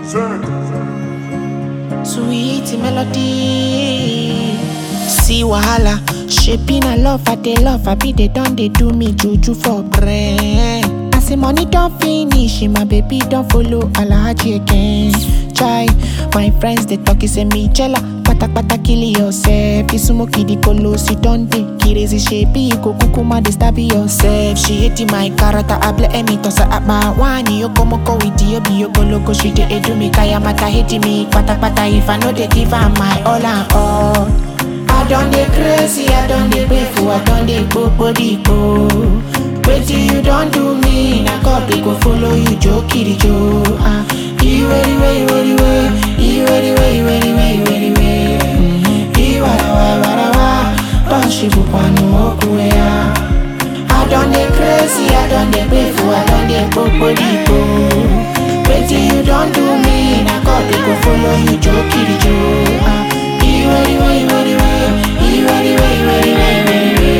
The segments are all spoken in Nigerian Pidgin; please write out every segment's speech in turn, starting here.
Sweet melody. See wahala, shaping a love, I they love, I be they done, they do me juju for brain. I say money don't finish, my baby don't follow Alhaji again. Try, my friends they talk, say me jella, pata pata kill yourself. You smoke the colos, you don't dey crazy shape, you go kukuma they stab yourself. She hate my character, I blame me toss her at my one. You come go with you, be you go loco, she dey do me kaya mata hate me, pata pata if I know they give her my all and all. I done dey crazy, I done dey painful, I done dey go body go. Wetin you don do me, na God dey go follow you, jo kiri jo. Ah, iwe iwe iwe iwe, iwe iwe iwe iwe iwe iwe. Iwara wa wara wa, don shibu panu okuwe ya. I done dey crazy, I done dey painful, I done dey go body go. Wetin you don do me, na God dey go follow you, jo kiri jo. Ah, iwe iwe iwe iwe, iwe iwe iwe iwe iwe iwe.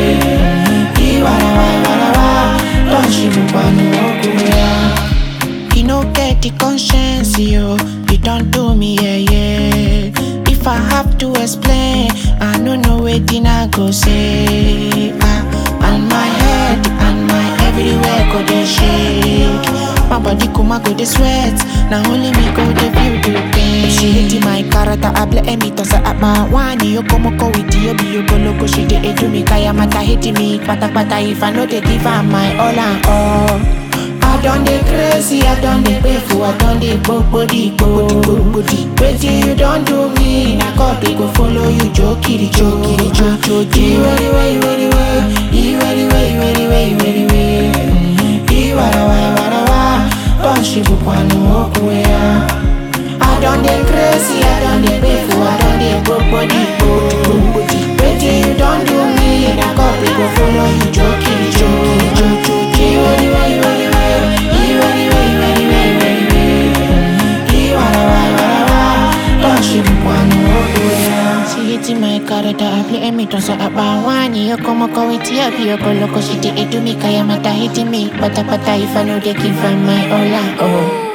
Iwara wa wara wa, don shibu panu okuwe ya. You no get the conscience, yo. You don't do me, yeah, yeah. If I have to explain, I no know wetin I go say. Ah, and my head and my everywhere go dey shake. My body kuma go dey sweat. Now only me go dey feel the pain. She hate my character, I blame me toss her at my one. You come go with you, be you go loco. She dey do me kaya mata hate me, pata pata. If I know they give her my all and all. I done dey crazy, I done dey painful, I done dey go body go body. Wetin you don do me, na God dey go follow you, jo kiri jo kiri jo jo jo. Iwe iwe iwe iwe, iwe iwe iwe iwe iwe iwe. Iwara wa wara wa, don shibu panu okuwe ya. I done dey crazy, I done dey painful, I done dey go body go body. Wetin you don do me, na God dey go follow you, jo kiri jo kiri jo jo jo. Iwe iwe iwe iwe, iwe iwe iwe iwe iwe iwe. Iwara wa wara wa, don shibu panu okuwe ya. She hate my character, I play me toss her up my one. You come go with you, be you go loco, she dey do me kaya mata hate me. Pata pata if I know they give her my all and all.